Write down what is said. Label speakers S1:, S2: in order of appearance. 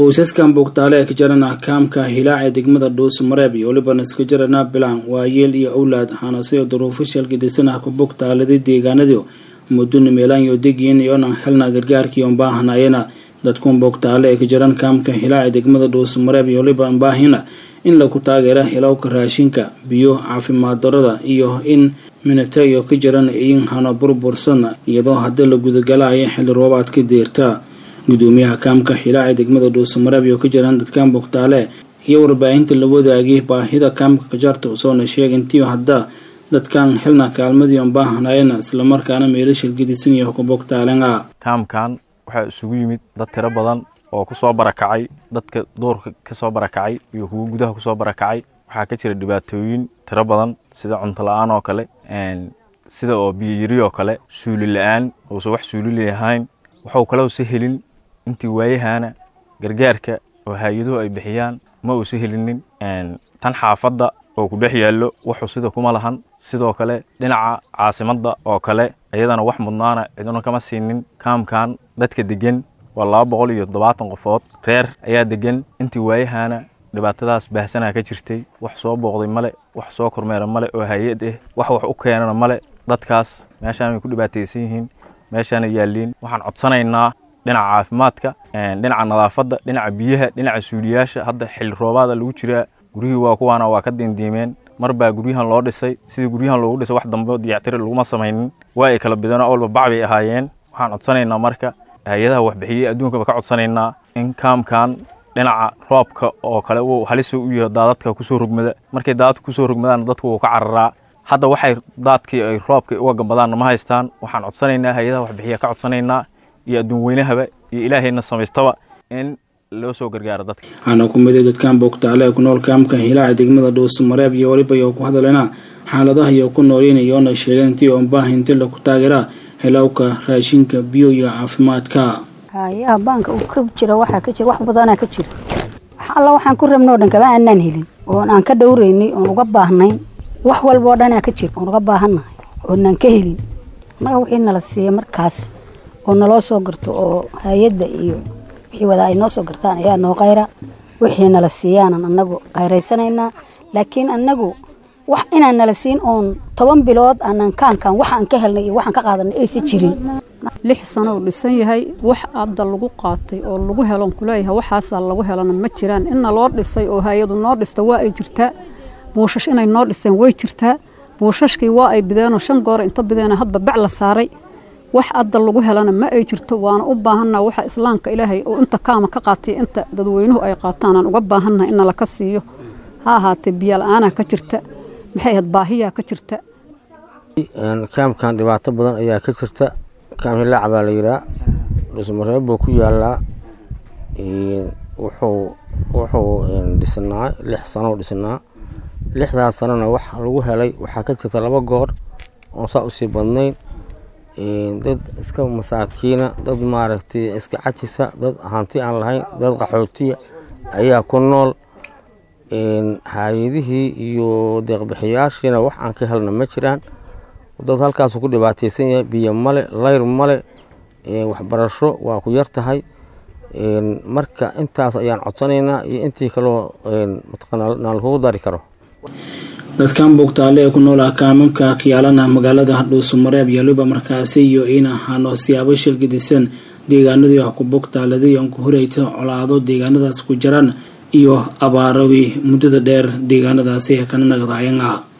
S1: qoysaskan bogtaale ee ka jarana kaamka hilaac ee degmada dhuusmareeb iyo welibana iska jarana bilaan waayeel iyo owlaad hanase duruufo shalgadisanah ku bogtaalada deegaanadii muduna meelaanyo degiin iyonan helna gargaarkii on baahanayena dadkun bogtaale ee ka jaran kaamka hilaac ee degmada dhuusmareeb iyo weliba baahina in lagu taageera hilowka raashinka biyo caafimaad darada iyo in minata iyo ka jaran iin hano burbursan iyadoo hadda la gudagalaya xilli roobaadka deerta gudoomiyaha kaamka xilaac ee degmada dhuusamareeb iyo ka jiraan dadkan bogtaale iyo warbaahinta la wadaagay baahida kaamka kajaarta usoona sheeg intii hadda dadkan xilna kaalmadii on baahanayena islamarkaana meelashal gedisan iyo ku bogtaalenga
S2: kaamkan waxaa isugu yimid dad tiro badan oo kusoo barakacay dadka duurka kasoo barakacay iyo kuwa gudaha kusoo barakacay waxaa ka jira dhibaatooyin tiro badan sida cunto la-aan oo kale sida oo biyoyiri oo kale suuli la-aan uusan wax suulili ahayn waxuu kaleusa helin intii waayahana gargaarka oo hay-aduhu ay bixiyaan ma uusa helinin tan xaafadda oo ku dhex yaallo wuxuu sida kuma lahan sidoo kale dhinaca caasimadda oo kale iyadana wax mudnaana ciduna kama siinin kaamkan dadka degan waa laba boqol iyo toddobaatan qofood reer ayaa degan intii waayahana dhibaatadaas baahsanaa ka jirtay wax soo booqday male wax soo kormeera male oo hay-ad ah wax wax u keenana male dadkaas meeshaan way ku dhibaataysan yihiin meeshaana yaalliin waxaan codsanaynaa dhinaca caafimaadka dhinaca nadaafadda dhinaca biyaha dhinaca suuliyaasha hadda xilli roobaada lagu jiraa guryihii waa kuwaana waa ka diindiimeen mar baa guryahan loo dhisay sidii guryahan loogu dhisay wax dambe diyactiri laguma samaynin waa ay kala bideen oo walba bac bay ahaayeen waxaan codsanaynaa marka hay-adaha waxbixiyey adduunkaba ka codsanaynaa in kaamkan dhinaca roobka oo kale uu halis u yaho daadadka kusoo rogmada markay daadadka kusoo rogmadaan dadku wuu ka cararaa hadda waxay daadkii ay roobka uga gambadaanna ma haystaan waxaan codsanaynaa hay-adaha waxbixiya ka codsanaynaa iyo adduun weynahaba iyo ilaahayna samaystaba in loo soo gargaaro dadka
S1: waxaana ku miday dadkan bogtaale ee ku nool kaamka hilaaca degmada dhuusamareeb iyo weliba iyo ku hadalena xaaladaha iyo ku noolin iyoona sheegeen intii oon baahinti laku taageera hilowka raashinka biyo iyo caafimaadka
S3: hayaha baanka uu ka jira waxaa ka jira wax badanaa ka jira wax alla waxaan ku rabno o dhan kama aanaan helin oon aan ka dhowraynay oon uga baahnayn wax walba oo dhanaa ka jira oon uga baahannahay oonaan ka helin annaga wixii nala siiya markaas oo naloo soo garto oo hay-adda iyo wixii wadaa ay noo soo gartaan ayaa noo qayra wixii nala siiyaanan annagu qayraysanaynaa laakiin annagu wax inaan nala siin oon toban bilood aanan kaankan waxaan ka helnay iyo waxaan ka qaadanay aysa jirin
S4: lix sano uu dhisan yahay wax hadda lagu qaatay oo lagu helon kuleeyahay waxaasaa lagu helana ma jiraan inna loo dhisay oo hay-adu noo dhista waa ay jirtaa buushash inay noo dhiseen way jirtaa buushashkii waa ay bideenoo shan goor inta bideena hadba bac la saaray wax hadda lagu helana ma ay jirto waana u baahannaha waxa islaamka ilaahay oo inta kaama ka qaatay inta dadweynuhu ay qaataanaan uga baahannaha in nala ka siiyo ha ahaatee biyo la-aanaa ka jirta maxay ahayd baahiyaa ka jirta
S5: kaamkan dhibaato badan ayaa ka jirta kaam hilaac baa la yihaa dhuusmareeb buu ku yaalaa wuxuu wuxuu dhisnaa lix sano dhisnaa lixdaas sanona wax lagu helay waxaa ka jirta laba goor oon saa usii badnayn dad iska masaakiina dad maaragtay iska cajisa dad hanti aan lahayn dad qaxootiya ayaa ku nool hay-adihii iyo deeqbixiyaashiina wax aan ka helna ma jiraan dad halkaasu ku dhibaataysan yahay biyo male layr male waxbarasho waa ku yar tahay marka intaas ayaan codsanaynaa iyo intii kaloo mataqaanaa lagugu dari karo
S1: dadkan bogtaale ee ku nool ah kaamamka kiyaalana magaalada dhuusamareeb iyo waliba markaasi iyo in ahaano siyaabo shilgadisan deegaanadii wax ku bogtaaladii oon ku horeyta colaado deegaanadaas ku jiraan iyo abaarawi muddada dheer deegaanadaasi ee kana nagadaayanga